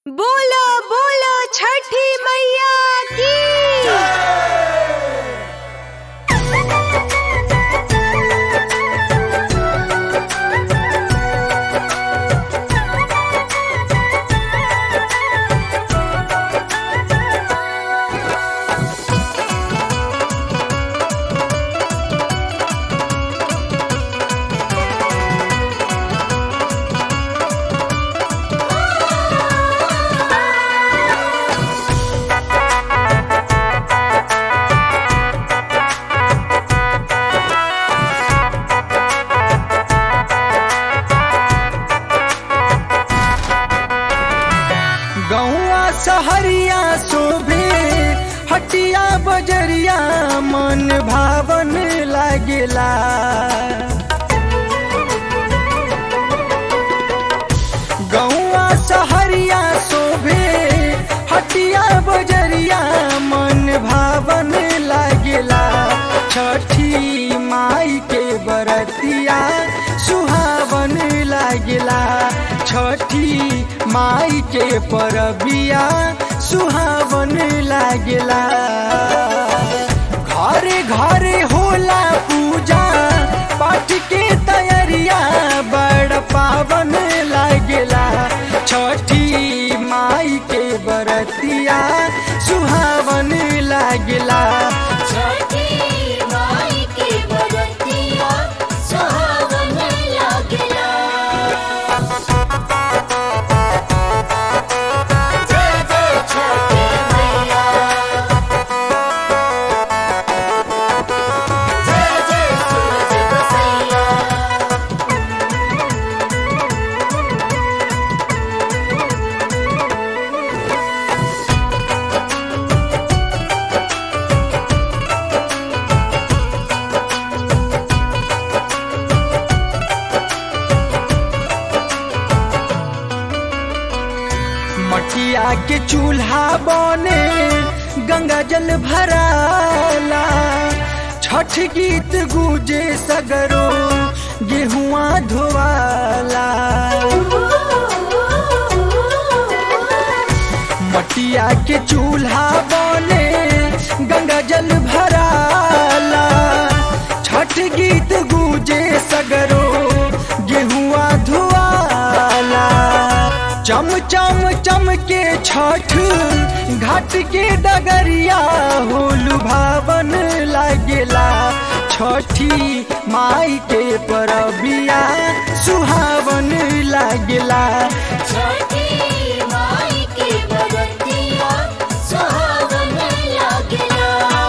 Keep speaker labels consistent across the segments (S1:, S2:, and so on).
S1: बोलो बोलो छठी मैया की
S2: गौआ सहरिया शोभे हटिया बजरिया मन भावन लागेला गौआ सहरिया शोभे हटिया बजरिया मन भावन लागेला छठी माई के बरतिया सुहावन लागेला छठी माई के परबिया सुहावन लागेला घरे घरे होला पूजा पाठ के तैयारिया बड़ पावन लागेला छठी माई के बरतिया सुहावन लागेला
S3: छठी माई के बरतिया सुहावन लागला जय जय छठी मैया जय जय सूरज बसैया
S2: मटिया के चूल्हा बने गंगा जल भराला छठ गीत गूंजे सगरो गेहुआ धोवाला मटिया के चूल्हा बने गंगा जल भराला छठ गीत गूंजे सगरो गेहुआ धुआला चम चम चम के छठ घाट के डगरिया होलु भावन लागेला छठी माई के परबिया सुहावन लागेला
S3: छठी माई के बरतिया सुहावन लागला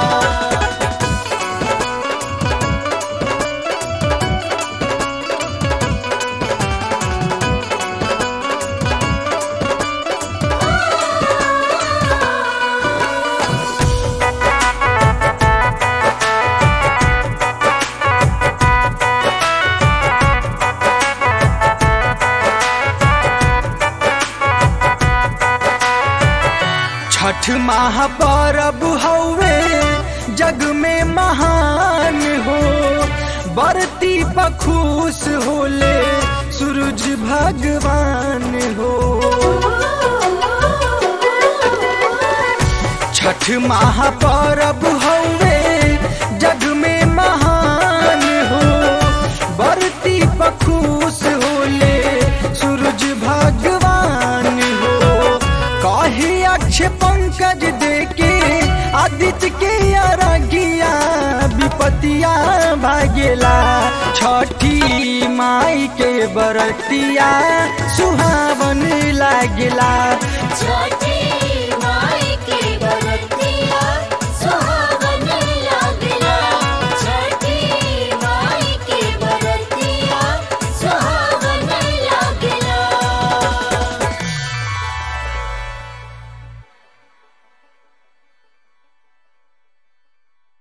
S2: छठ महापर्व हवे जग में महान हो बरती पखुश होले सूरज भगवान हो छठ महापर्व हवे जग में महान हो बरती पखुश होले सूरज भगवान हो कहे अक्ष पंकज देके आदित्य के अरगिया विपतिया भागेला छठी माई के बरतिया सुहावन लागेला
S3: छठी